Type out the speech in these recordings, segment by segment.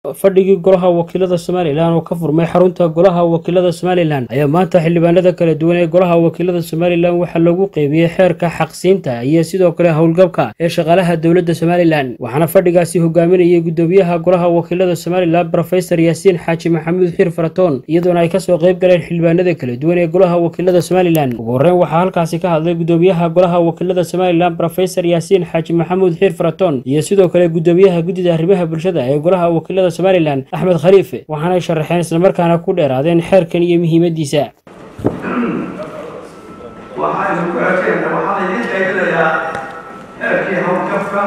fadhigii golaha wakiilada somalilan oo ka furmay xarunta golaha wakiilada somalilan ayaa maanta xildhibaanada kala duwan ee golaha wakiilada somalilan waxaa lagu qeybiyey xeerka xaqsiinta iyo sidoo kale howlgabka ee shaqaalaha dowladda somalilan waxaana fadhigaasi hogaaminayay gudoomiyaha golaha wakiilada somalilan rofesor yaasiin xaaji maxamuud xiir faratoon iyadoona ay kasoo qeyb galeen xildhibaanada kala duwan ee golaha wakiilada somalilan ugu horreyn waxaa halkaasi ka hadlay gudoomiyaha golaha wakiilada somalilan rofesor yaasiin xaaji maxamuud xiir faratoon iyo sidoo kale gudoomiyaha guddida arrimaha bulshada ee golaha wakiilada somalilan axmed khaliife waxaanay sharaxeen islamarkaana ku dheeraadeen xeerkan iyo muhiimadiisa waxaynu ku ekeena waxaan idiin qaybinayaa xeerkii howlgabka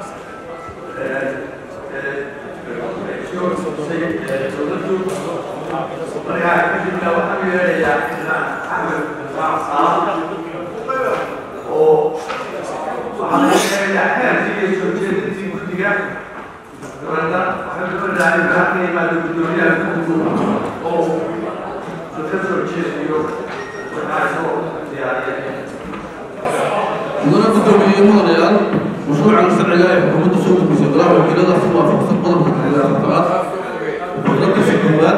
dowladdu markaa kadibna waxaan u yeedhayaa xildhibaan axmed saal oo waxaan idiin sheegayaa xeerkii iyo soo jeedintii guddiga dabeedna waxaan doonayaa in halka yimaado guddoomiyaha guddigu oo ka soo jeediyo waxaasoo diyaariyay mudana guddoomiye mudanayaal mashruucan sharciga ee xukuumadda soo gudbisay golaha wakiilada si waafaqsan qodobka xiliga afartanaad faqradiisa koowaad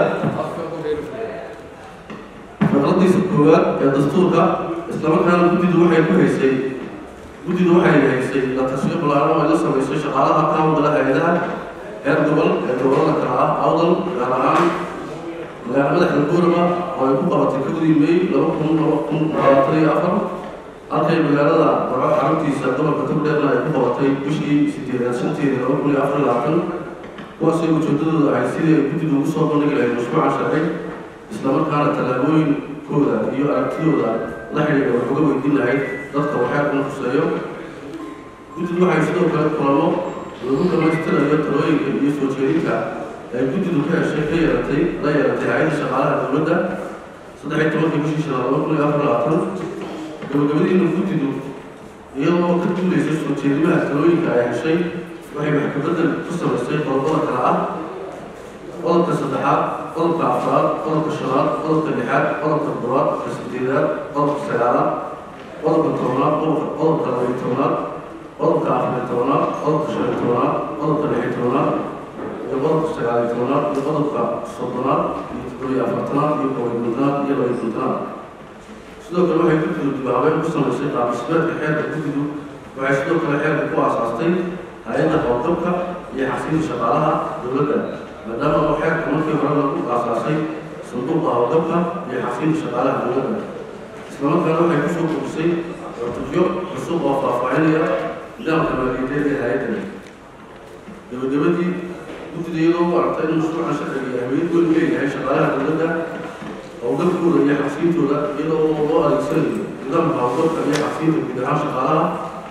faqradiisa koowaad ee dastuurka islamarkaana guddidu waxay ku haysay guddidu waxay haysay la tashiyo ballaaran ay la samaysay shaqaalaha ka hawlgala hay-adaha heer gobol ee gobolada kale ah awdal gaar ahaan magaala madaxda buurama oo ay ku qabatay kowdii may laba kun laba kun labaatan iyo afar halkay magaalada barco xaruntiisa gobolka togdheerna ay ku qabatay bishii sideedaad shanteedii laba kun iyo afar iyo labaatan kuwaasay ujeedadooda ahay sidii ay guddidu ugu soo bandhigi lahayd mashruucan sharci islamarkaana tallaabooyinkooda iyo aragtidooda la xidhiidha wax uga weydiin lahayd dadka waxeerkan khuseeyo guddidu waxay sidoo kale kulamo lagu dhamaystirayo talooyinka iyo soo jeedinta ay guddidu ka heshay ka yeelatay la yeelatay hay-adda shaqaalaha dowladda saddex iyo tobankii bishii shanaad laba kun iyo afar labaatan gabagabadiina guddidu iyadoo ka duulaysa soo jeedimaha talooyinka ay heshay waxay wax kabedel ku samaysay qodobada kale ah qodobka saddexaad qodobka afraad qodobka shanaad qodobka lixaad qodobka toddobaad qodobka sideedaad qodobka sagaalaad qodobka tobnaad qodobka labaiyo tobnaad qodobka afariyo tobnaad qodobka shan iyo tobnaad qodobka lix iyo tobnaad iyo qodobka sagaal iyo tobnaad iyo qodobka soddonaad iyo toddobiyo afartanaad iyo kow iyo kontonaad iyo laba iyo kontonaad sidoo kale waxay guddidu dibaabeyn ku samaysay qaabdhismeedka xeerka guddidu waxay sidoo kale xeerka ku aasaastay hay-adda howlgabka iyo xasiinta shaqaalaha dowladda maadaama oo xeerka markii hore lagu aasaasay sanduuqa howlgabka iyo xasiinta shaqaalaha dowladda islamarkaana waxay kusoo kordhisay cutubyo cusub oo faahfaahinaya nidaamka maaliyadeed ee hay-addan gabagabadii guddida iyadoo u aragtay in mashruucan sharciga iyo ahmiyad weyn u leeyahay shaqaalaha dowladda howlgabkooda iyo xabsiintooda iyadoo loo adeegsanayo nidaamka howlgabka iyo xabsiinta guud ahaan shaqaalaha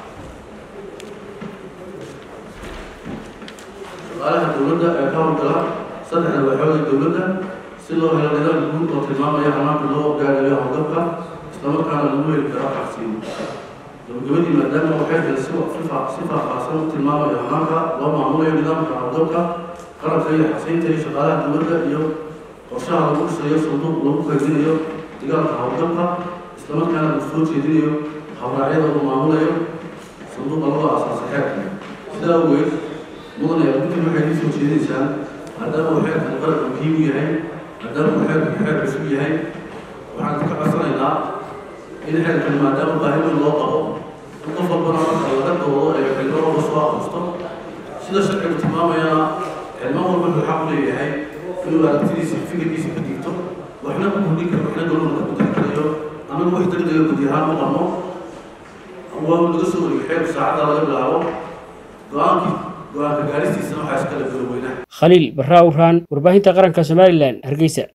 shaqaalaha dowladda ee ka howlgala saddexda waaxood ee dowladda si loo helo nidaam guud oo tilmaamaya hamaanka loo gaarayo howlgabka islamarkaana lagu heli karo xabsiin gabagabadii maadaama uu xeerkan si si faahfaahsan u tilmaamayo hamaanka loo maamulayo nidaamka howlgabka qarabka iyo xabsiinta iyo shaqaalaha dowladda iyo qorshaha lagu dhisayo sanduuq lagu kaydinayo digaalka howlgabka islamarkaana uu soo jeedinayo habraacyada uu maamulayo sanduuqa lagu aasaasay xeerka sidaa awgeed mudanayaa guddiga waxay idin soo jeedinaysaan maadaama uu xeerkan qaranka muhiim u yahay maadaama uu xeerkan xeer cusub yahay waxaan ka codsanaynaa in xeerkan maadaama baahi weyn loo qabo in qof walbana marka laga doodo ee xilmo walba soo aqristo sida sharcigu tilmaamayana xilmo walba wuxuu xaq u leeyahay inuu aragtidiisa fikirkiisa ka digto waxna ku kordhin karo waxna dowladda ku dari karayo anagu wax degdega gudi ahaan u qabno waa laga soo wariyay xeerku saacadda laga bilaabo go-aankii go-aanka gaaristiisana waxaa iskale galoweynaha khaliil barraa uraan warbaahinta qaranka somalilan hargeysa